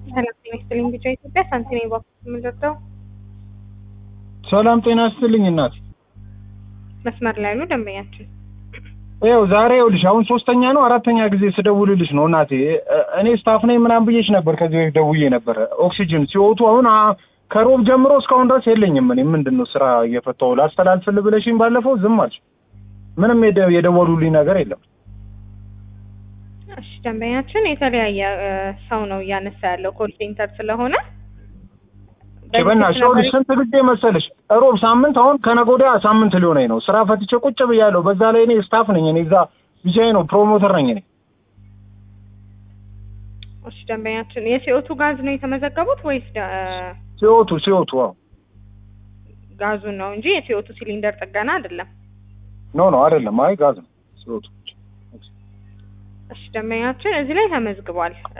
ሰላም ጤና ይስጥልኝ። ብቻ ኢትዮጵያ ሳንቲም ባንክ የምንረዳው ሰላም ጤና ይስጥልኝ እናት። መስመር ላይ ነው ደንበኛችን። ይኸው ዛሬ ይኸውልሽ አሁን ሶስተኛ ነው አራተኛ ጊዜ ስደውልልሽ ነው እናቴ። እኔ ስታፍ ነኝ ምናምን ብዬሽ ነበር ከዚህ በፊት ደውዬ ነበረ። ኦክሲጅን ሲወቱ አሁን አ- ከሮብ ጀምሮ እስካሁን ድረስ የለኝም። እኔ ምንድን ነው ስራ እየፈታሁ ላስተላልፍልህ ብለሽኝ ባለፈው ዝም አልሽ። ምንም የደ- የደወሉልኝ ነገር የለም። እሺ ደንበኛችን የተለያየ እ፣ ሰው ነው እያነሳ ያለው ኮል ሴንተር ስለሆነ በእናትሽ ይኸውልሽ ስንት ጊዜ መሰለሽ ሮብ ሳምንት አሁን ከነገ ወዲያ ሳምንት ሊሆነኝ ነው። ስራ ፈትቼ ቁጭ ብያለሁ። በዛ ላይ እኔ ስታፍ ነኝ። እኔ እዛ ቢጃይ ነው ፕሮሞተር ነኝ እኔ። እሺ ደንበኛችን የሲኦቱ ጋዝ ነው የተመዘገቡት ወይስ ደ- እ፣ ሲወቱ ሲወቱ አዎ ጋዙን ነው እንጂ የሲኦቱ ሲሊንደር ጥገና አይደለም። ኖ ኖ አይደለም። አይ ጋዝ ነው ሲወቱ እሺ ደንበኛችን እዚህ ላይ ተመዝግቧል። እ፣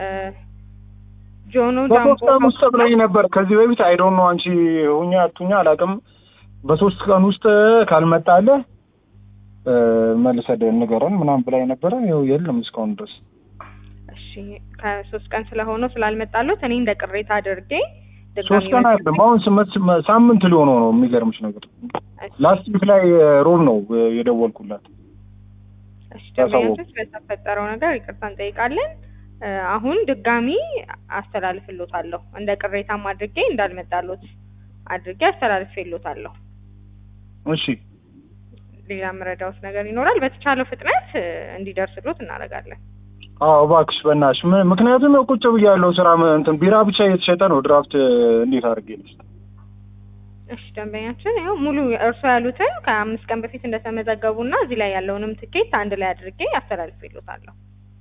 ጆኖ ጃምቦ በሶስት ቀን ውስጥ ብለኝ ነበር ከዚህ በፊት አይ ዶንት ኖ አንቺ ሁኛ አቱኛ አላውቅም። በሶስት ቀን ውስጥ ካልመጣለህ እ፣ መልሰህ ደ- ንገረን ምናምን ብላኝ ነበረ። ይኸው የለም እስካሁን ድረስ እሺ ከሶስት ቀን ስለሆነው ስላልመጣሉት እኔ እንደ ቅሬታ አድርጌ ድጋሚ ሶስት ቀን አይደለም አሁን ስመት ስመ- ሳምንት ሊሆነው ነው። የሚገርምሽ ነገር ላስት ዊክ ላይ እ፣ ሮብ ነው እ፣ የደወልኩላት። እሺ ደንበኛችን ስለተፈጠረው ነገር ይቅርታ እንጠይቃለን። እ፣ አሁን ድጋሚ አስተላልፍሎታለሁ እንደ ቅሬታም አድርጌ እንዳልመጣሎት አድርጌ አስተላልፍሎታለሁ። እሺ ሌላ የምረዳውት ነገር ይኖራል። በተቻለው ፍጥነት እ፣ እንዲደርስሎት እናደርጋለን። አዎ እባክሽ በእናትሽ ም- ምክንያቱም ያው ቁጭ ብያለሁ ስራ ም- እንትን ቢራ ብቻ እየተሸጠ ነው። ድራፍት እ፣ እንዴት አድርጌ ልስጥ? እሺ ደንበኛችን ያው ሙሉ እርሶ ያሉትን ከአምስት ቀን በፊት እንደተመዘገቡና እዚህ ላይ ያለውንም ትኬት አንድ ላይ አድርጌ አስተላልፍሎታለሁ።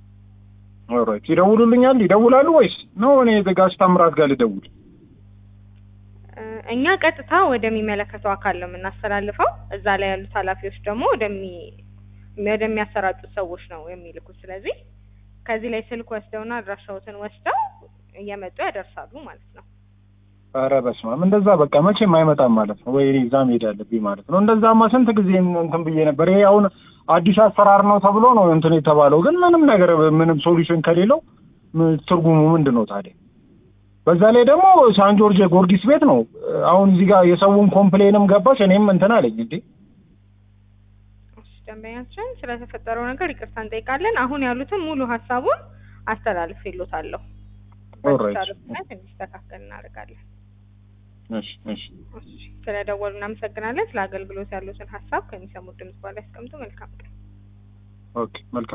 ኦልራይት ይደውሉልኛል። ይደውላሉ ወይስ ነው እኔ ጋሽ ታምራት ጋር ልደውል? እ፣ እኛ ቀጥታ ወደሚመለከተው አካል ነው የምናስተላልፈው። እዛ ላይ ያሉት ኃላፊዎች ደግሞ ወደሚ ወደሚያሰራጩት ሰዎች ነው የሚልኩት። ስለዚህ ከዚህ ላይ ስልክ ወስደውና አድራሻዎትን ወስደው እየመጡ ያደርሳሉ ማለት ነው። ኧረ በስመ አብ እንደዛ በቃ መቼም አይመጣም ማለት ነው ወይ እኔ እዛ መሄድ አለብኝ ማለት ነው። እንደዛማ ስንት ጊዜ እንትን ብዬ ነበር። ይሄ አሁን አዲስ አሰራር ነው ተብሎ ነው እንትን የተባለው፣ ግን ምንም ነገር ምንም ሶሉሽን ከሌለው ም- ትርጉሙ ምንድን ነው ታዲያ? በዛ ላይ ደግሞ ሳን ጆርጅ ጎርጊስ ቤት ነው። አሁን እዚህ ጋር የሰውን ኮምፕሌንም ገባሽ እኔም እንትን አለኝ እንዴ እሺ ደንበኛችን ስለተፈጠረው ነገር ይቅርታ እንጠይቃለን። አሁን ያሉትን ሙሉ ሀሳቡን አስተላልፍሎታለሁ። ኦልራይት በተቻለ ፍጥነት እንዲስተካከል እናደርጋለን። እሺ እሺ እሺ ስለደወሉ እናመሰግናለን። ስለ አገልግሎት ያሉትን ሀሳብ ከሚሰሙት ድምጽ በኋላ ያስቀምጡ። መልካም ቀን። ኦኬ መልካም